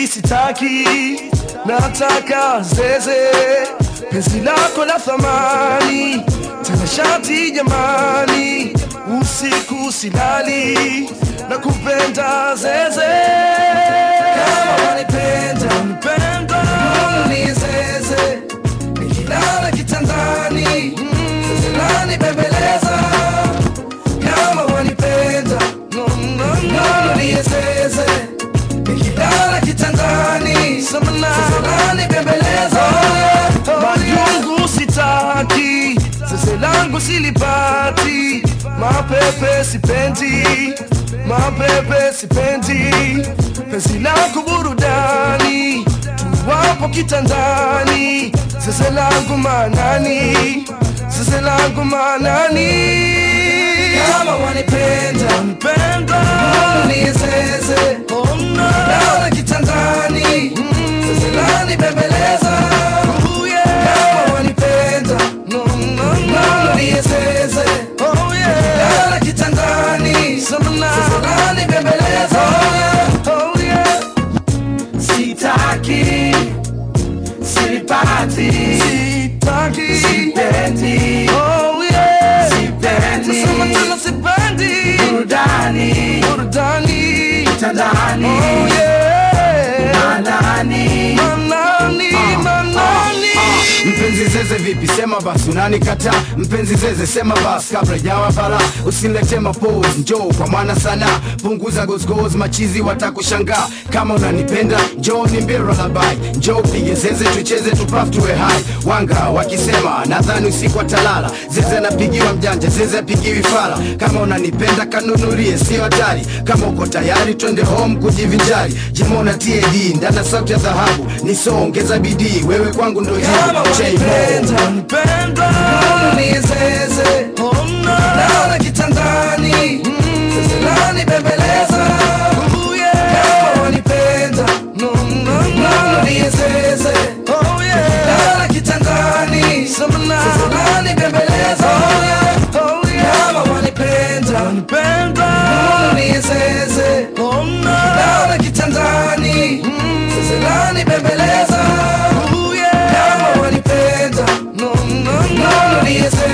Sitaki, sitaki, nataka zeze, penzi lako la thamani, tena shati jamani, usiku silali, na kupenda zeze. Kama wanipenda, wanipenda, ni zeze, nikilala kitandani, zeze lanibembeleza. Kama wanipenda, no, no, no, ni zeze nikilala kitandani sasa bembeleza majungu sitaki sese langu silipati mapepe sipendi mapepe sipendi penzi lako burudani tuwapo kitandani sese langu manani sese langu manani kama wanipenda wanipenda nizeze oh, no. Naona kitandani sasa nani bembeleza oh, yeah. kama wanipenda no, no, no. nizeze oh, yeah. Naona kitandani sasa nani bembeleza oh, yeah. sitaki sipati sitaki sipendi oh, yeah. sipendi nasema tena sipendi burudani burudani kitandani oh, yeah. manani manani manani Mpenzi zeze vipi, sema basi unanikataa. Mpenzi zeze sema basi kabla jawa bala, usinilete mapose, njoo kwa mwana sana, punguza gozgoz, machizi watakushangaa. Kama unanipenda njoo nimbie lullaby, njoo pige zeze tucheze tupaf tuwe hai. Wanga wakisema nadhani usiku atalala, zeze napigiwa mjanja, zeze apigiwi fala. Kama unanipenda kanunulie, sio hatari. Kama uko tayari twende home kujivinjari, jimona TAD ndana sauti ya dhahabu, nisoongeza bidii, wewe kwangu ndo kama jibu wanipenda wanipenda nizeze oh, no. naona kitandani sasa nani bembeleza oh, yeah. kama wanipenda no, no, no. nizeze oh, yeah. naona kitandani sasa nani bembeleza oh, yeah. oh, yeah. kama wanipenda wanipenda nizeze oh, no. naona kitandani sasa nani bembeleza oh, yeah. kama wanipenda no, no, no. nizeze